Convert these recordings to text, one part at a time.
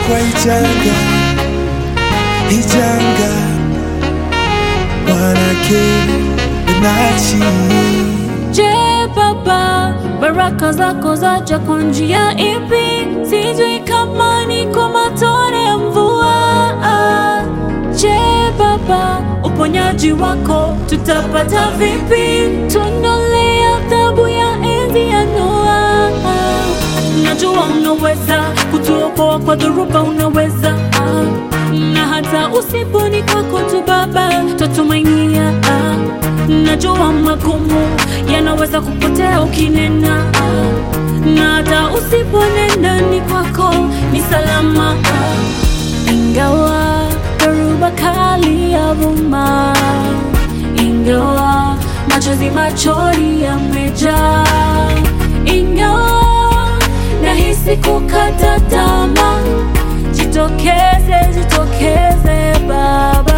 kwa ijanga ijanga mwanake nachi Je, Baba, baraka zako zaja kwa njia ipi? Sijui kama ni kwa matone ya mvua. Je, Baba, uponyaji wako tutapata vipi? Tuondolee adhabu ya enzi ya Noa. Najua unaweza kutuokoa kwa dhoruba, unaweza na hata usiponi kwako tu Baba, tutumainia Najua magumu yanaweza kupotea ukinena, na hata usiponena ni kwako ni salama. Ingawa dhoruba kali yavuma, ingawa machozi machoni yamejaa, ingawa nahisi kukata tamaa, jitokeze, jitokeze Baba.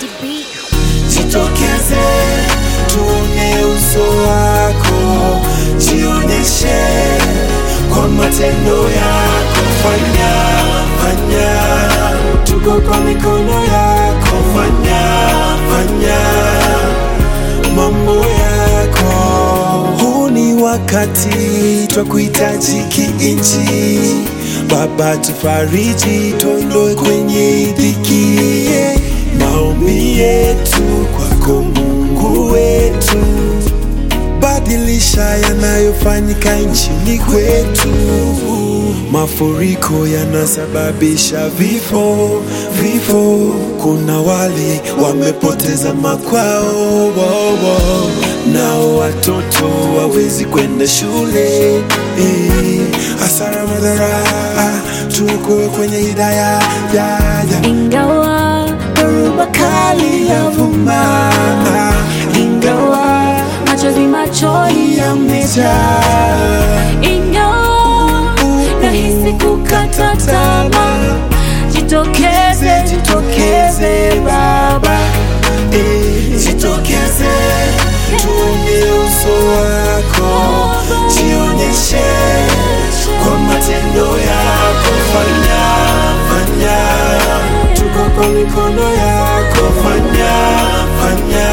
jitokeze tuone uso wako jionyeshe kwa matendo yako fanya fanya tuko kwa mikono yako fanya fanya mambo yako huu ni wakati twa kuhitaji kiinchi baba tufariji tuondoe kwenye dhiki maombi yetu kwako mungu wetu badilisha yanayofanyika nchini kwetu mafuriko yanasababisha vifo vifo kuna wale wamepoteza makwao wo, wo. nao watoto wawezi kwenda shule eh, hasara madhara tuko kwenye hidaya ya, ya. Ingawa dhoruba kali yavuma, ingawa machozi machoni yamejaa, ingawa nahisi kukata tamaa, jitokeze, jitokeze Baba, Eh, jitokeze tuone uso wako jionyeshe kwa matendo yako fanya fanya tuko kwa mikono yako fanya fanya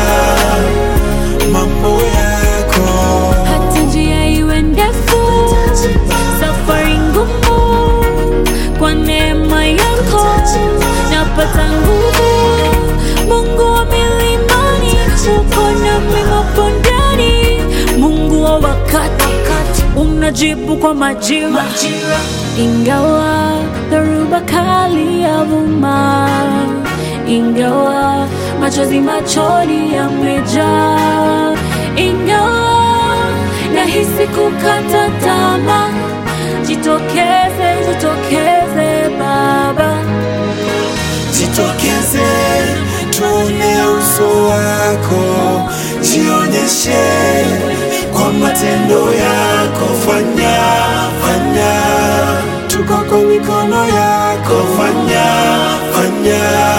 mambo yako hata njia iwe ndefu, safari ngumu, kwa neema yako napata nguvu. Mungu wa milimani, uko nami mabondeni, Mungu wa wakati, unajibu kwa majira. Ingawa dhoruba kali yavuma, ingawa machozi machoni yamejaa, ingawa nahisi kukata tamaa, jitokeze, jitokeze Baba. jitokeze tuone uso wako jionyeshe kwa matendo yako fanya fanya tuko kwa mikono yako fanya fanya